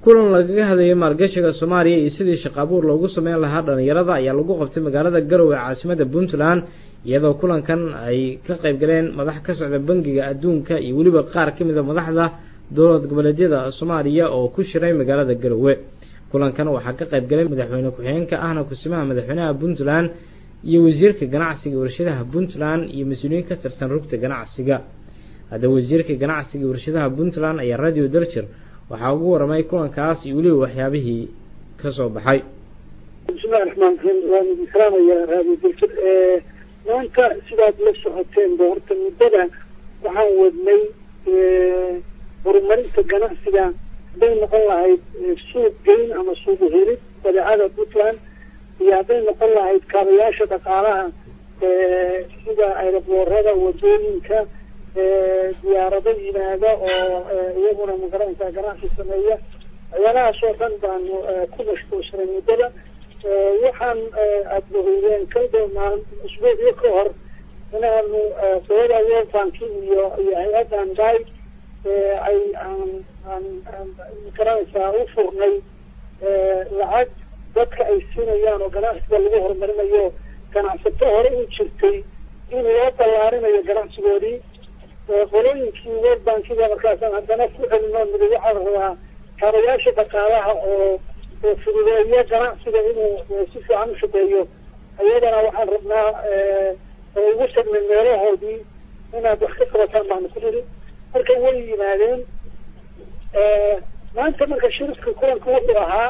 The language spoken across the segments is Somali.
kulan lagaga hadlayay maalgashiga soomaaliya iyo sidii shaqo abuur loogu sameyn lahaa dhalinyarada ayaa lagu qabtay magaalada garowe caasimada puntland iyadoo kulankan ay ka qayb galeen madax ka socda bangiga adduunka iyo weliba qaar ka mid a madaxda dowlad goboleedyada soomaaliya oo ku shiray magaalada garowe kulankan waxaa ka qayb galay madaxweyne ku-xigeenka ahna kusimaha madaxweynaha puntland iyo wasiirka ganacsiga warshadaha puntland iyo mas-uuliyiin ka tirsan rugta ganacsiga haddaba wasiirka ganacsiga warshadaha puntland ayaa radio dalshir waxaa ugu waramay kulankaas iyo weliba waxyaabihii ka soo baxay bismillahi raxmaan raxiim waan idin salaamaya radio dalshir maanta sidaad la socoteen ba horta muddada waxaan wadnay horumarinta ganacsiga hadday noqon lahayd suuq geyn ama suuq helid badeecada puntland iyo hadday noqon lahayd kaabayaasha dhaqaalaha sida aeroboorada wadooyinka diyaarado yimaada oo iyaguna magaranaysaa ganacsi sameeya waxyaalahaas oo dhan baanu ku mashquulsanay muddada waxaan aada mahoydeen kalba maalin usbuucyo ka hor inaanu qolada world banki iyo iyo hay-addan day ay aan aan aan magaranaysaa u furnay lacag dadka ay siinayaan oo ganacsiga lagu horumarinayo ganacsato hore u jirtay in loo ballaarinayo ganacsigoodii qolooyinkii world bankiga markaasaan haddana ku celino nidi waxaa la rabaa kaabayaasha dhaqaalaha oo oo fududeeya ganacsiga inuu si fiican u shaqeeyo iyadana waxaan rabnaa oo ugu sagnay meelahoodii inaad wax ka qabataan baanu ku nidhi marka way yimaadeen maanta marka shirifka kulanka wuxuu ahaa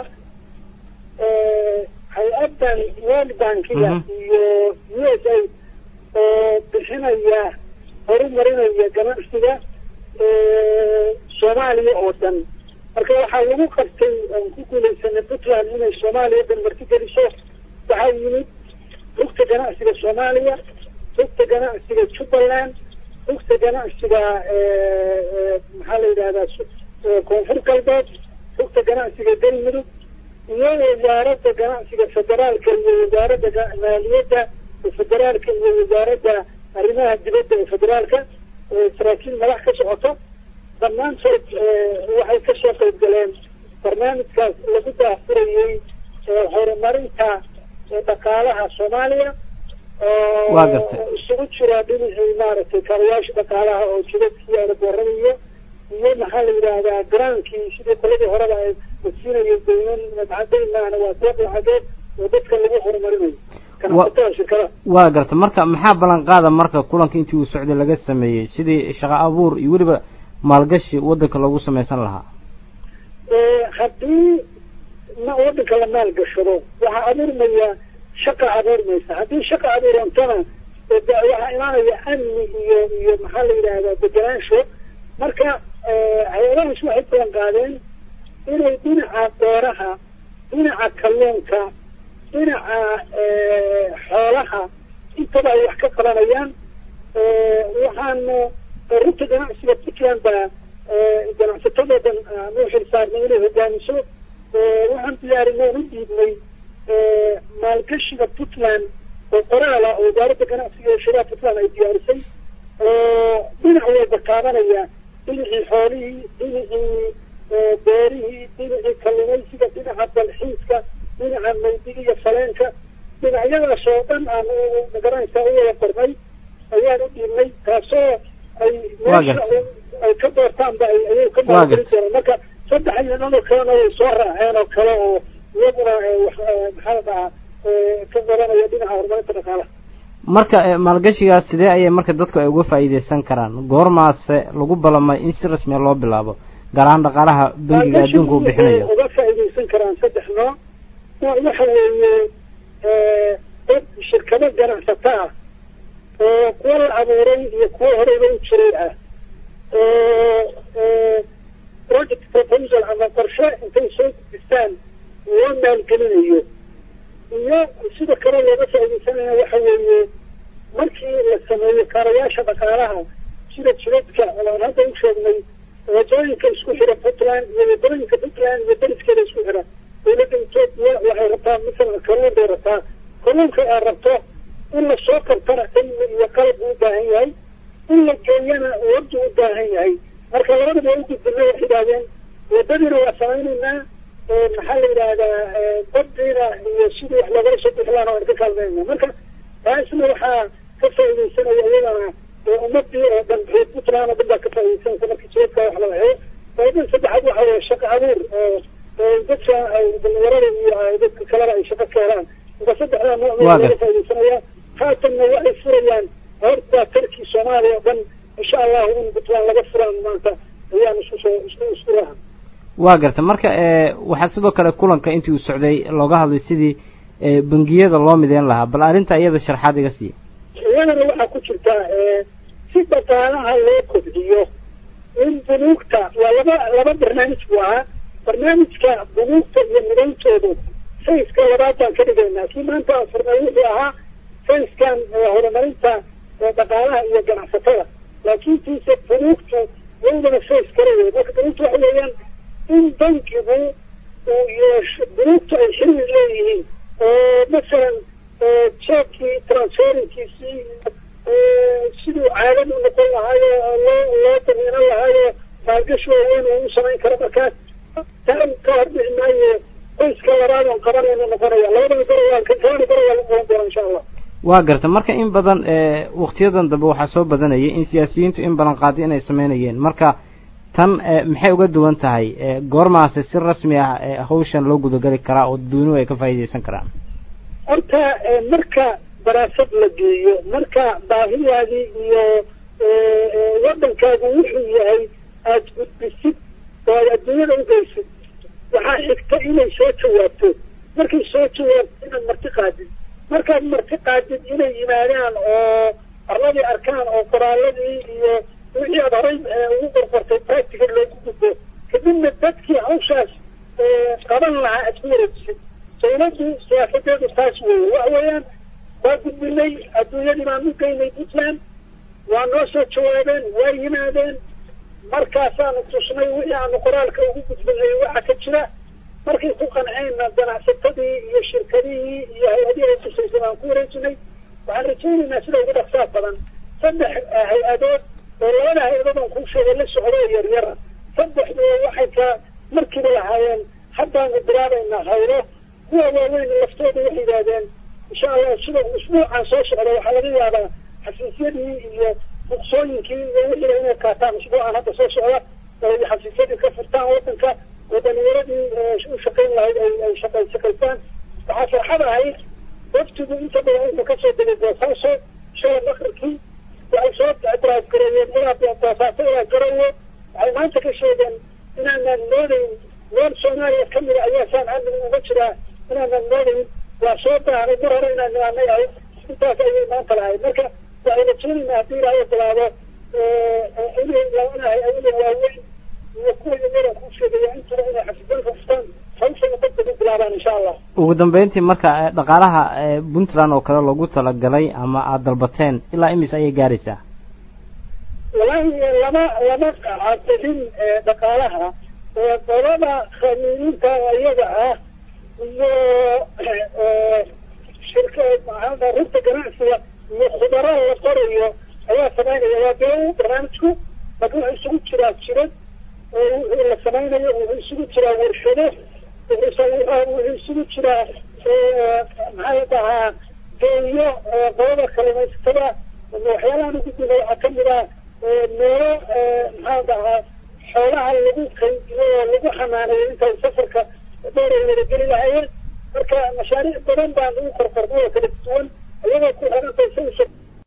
hay-addan world bankiga iyo u s a oo bixinaya horumarinaya ganacsiga soomaaliya oo dhan marka waxaa lagu qabtay aan ku guulaysanay puntland inay soomaaliya dhan marti geliso waxaa yimid rugta ganacsiga soomaaliya rugta ganacsiga jubbaland rugta ganacsiga maxaa la yidhahdaa koonfur galbeed rugta ganacsiga galmudug iyo wasaaradda ganacsiga federaalka iyo wasaaradda maaliyadda federaalka iyo wasaaradda arrimaha dibadda ee federaalka saraakiil madax ka socoto dhammaantood waxay kasoo qayb galeen barnaamijkaas lagu daafurayay horumarinta dhaqaalaha soomaaliya waa gartay isugu jira dhinacii maaragtay kaabayaasha dhaqaalaha oo jidadkii aeroboorada iyo iyo maxaa la yidhaahdaa garaankii sidii qoladii horeba ay wasiinayay dayman madcadaynahana waa deeq lacageed oo dadka lagu horumarinayo ganacsatada shirkadaha waa gartay marka maxaa ballan qaada marka kulanka intii uu socday laga sameeyey sidii shaqo abuur iyo weliba maalgashi wadanka loogu samaysan lahaa haddii ma wadanka la maalgashado waxaa abuurmaya shaqa abuurmaysa haddii shaqa abuurantana waxaa imaanaya amni iyo iyo maxaa la yidhaahdaa deganaansho marka hay-adahaas waxay balan qaadeen inay dhinaca beeraha dhinaca kalluunka dhinaca xoolaha intaba ay wax ka qabanayaan waxaanu rugta ganacsiga puntland baa ganacsatadoodan aanu xilsaarnay inay hogaamiso waxaan diyaarinay u dhiibnay maalgashiga puntland oo qoraala oo wasaaradda ganacsiga ee sharaha puntland ay diyaarisay oo dhinac walba taabanaya dhinacii xoolihii dhinacii beerihii dhinacii kalluumaysiga dhinaca dalxiiska dhinaca maydiga iyo faleenka dhinacyadaas oo dhan aan magaranaysaa u wada qornay ayaan u dhiibnay taasoo ay meesha ay ka doortaanba ayay ka maalgelin doonaan marka saddex iyo dhan oo kalena way soo raaceen oo kale oo iyaguna wax maxaa la dhahaa ka qabanaya dhinaca horumarinta dhaqaalaha marka maalgashigaas sidee ayay marka dadku ay uga faa'iideysan karaan goormaase lagu balamay in si rasmiya loo bilaabo gaar ahaan dhaqaalaha bangiga adduunka uu bixinayo uga faa'iideysan karaan saddex nooc nooc waxa weeye dad shirkado ganacsato ah oo kuwa la abuuray iyo kuwa horeyba u jiray ah oo project proposal ama qorshe intay soo gudistaan loo maalgelinayo iyo sida kale looga faaideysanaya waxa weeye markii la sameeyo kaarayaasha dhaqaalaha sida jidadka aan hadda u sheegnay wadooyinka isku xira puntland iyo wadooyinka puntland iyo deriskeeda isku xira dowladda etoobiya waxay rabtaa masalan kalluun bay rabtaa kalluunka ay rabto in lasoo qabtana cilmi iyo qalab u baahan yahay in la geeyana wardi u baahan yahay marka labadaba u gudbinay waxay idhahdeen wadadiina waa samaynaynaa maxaa la yidhaahdaa badiina iyo sidii wax loogala soo bixi lahaana waan ka kaalmeynaa marka taasna waxaa ka faaidaysanaya iyadana ummadii oo dhan reer puntland oo dhan baa ka faaidaysanaysa markii jidadka wax la waxeeyo faaidada saddexaad waxa weeye shaqo abuur oo dadka dhalinyarada iyo dadka kalena ay shaqo ka helaan marka saddexdaa nooc baa laga faaidaysanaya haatanna waxay furayaan horta tarkii soomaaliya oo dhan insha allahu in puntland laga furaan maanta ayaan isku soo isku isku raha waa garta marka waxaa sidoo kale kulanka intii uu socday looga hadlay sidii bangiyada loo mideyn lahaa bal arrinta iyada sharxaad iga siiya iyadana waxaa ku jirta si dhaqaalaha loo kobciyo in bunuugta waa laba laba barnaamij buu ahaa barnaamijka bunuugta iyo midayntoodu sayska labaad baan ka dhigaynaa kii maanta aan furnay wuxuu ahaa sayskan horumarinta dhaqaalaha iyo ganacsatada laakiin tiise bunuugtu iyadana says kala wey marka bunuugtu waxa weeyaan in bankigu uu yeesho bunuugtu ay xiriir leeyihiin oo masalan jeekii transferinkiisii siduu caadad u noqon lahaayo loo loo damiinan lahaayo maalgashi waaweyn uu u samayn karo markaas taa ka hordhici maayo qoyska labaad oon qabanayna noqonaya labadaba garawaa kalkaani garawaa lagu qaban doona insha allah waa garta marka in badan waktiyadan dambe waxaa soo badanayay in siyaasiyiintu in badan qaadi inay sameynayeen marka tan maxay uga duwan tahay goormaase si rasmi ah hawshan loo gudagali karaa oo dadweynuhu ay ka faa'iidaysan karaan horta marka daraasad la geeyo marka baahidaadii iyo waddankaagu wuxuu yahay aada gudbisid oo aad adduunyada ugeysid waxaa xigta inay soo jawaabto markay soo jawaabto inaad marti qaadid markaad marti qaadid inay yimaadaan oo arladii arkaan oo qoraaladii iyo wixii aad horay ugu qorqortay practical loogu gudbo kadibna dadkii hawshaas qaban lahaa aad ku wareejisid dawladdu siyaasadeedu taas weeye waxa weeyaan waa gudbinay adduunyadii baan u geynay puntland waa noo soo jawaabeen waa yimaadeen markaasaanu tusnay wixii aanu qoraalka ugu gudbinay waxa ka jira markay ku qanceenna ganacsatadii iyo shirkadihii iyo hay-adihii ay tusaysay baan ku wareejinay waxaan rajaynaynaa sida ugu dhaqsaad badan saddex hay-adood oo labada hay-adood aan kuu sheegay la socdo yaryara saddexdu waxay ka markiiba lahaayeen haddaanu bilaabaynaa haylo kuwa waaweyn laftooda waxay yidhaahdeen insha allah sida usbuucan soo socda waxaa laga yaabaa xafiisyadii iyo buqsooyinkii iyo wixii inay qaataan usbuucan hadda soo socda ay xafiisyadii ka furtaan waddanka oo dhalinyaradii u shaqayn lahayd ay ay shaqa shaqaystaan waxaa farxad ahayd waftigu inta badan wuxuu kasoo degay boosaaso shalay akrikii waxay soo drive gareeyeen ilaa boosaaso ilaa garowe waxay maanta ka sheegeen inaanaan moodayn meel soomaaliya kamida ayaa saan amniga uga jiraa inaanan moodayn waa soo baahnay mar hore inaan nimaanay ahayd intaas ayay maanta lahayd marka waxay rajaynaynaa haddii ilaahay bilaabo inay labanahay awila waaweyn iyo kuwa yaryara kuu sheegaya intuba inay xafiisanka furtaan hawshana dadka u bilaabaan insha allah ugu dambeyntii marka dhaqaalaha puntland oo kale loogu talagalay ama aada dalbateen ilaa imis ayay gaaraysaa wallaahi lama lama cadilin dhaqaalaha qolada khamiiniinta iyaga ah iyo shirka maxaa runta ganacsiga iyo khudaraha la qorayo ayaa samaynaya waa dee barnaamijku laakiin wuxuu isugu jiraa jirad wixii la samaynayo wuxuu isugu jiraa warshado wuxuu isugu jiraa maxaa dhahaa geeyo qolada kalluumaysatada waxyaalahan ugudbina waxaa kamid ah meelo maxaa dhahaa xoolaha lagu qaydiyo oo lagu xanaaneeyo intay safarka dheer ay wada geli lahaayeen marka mashaariic badan baan ugu qorqornay oo kala duwan iyagoo ku xiranta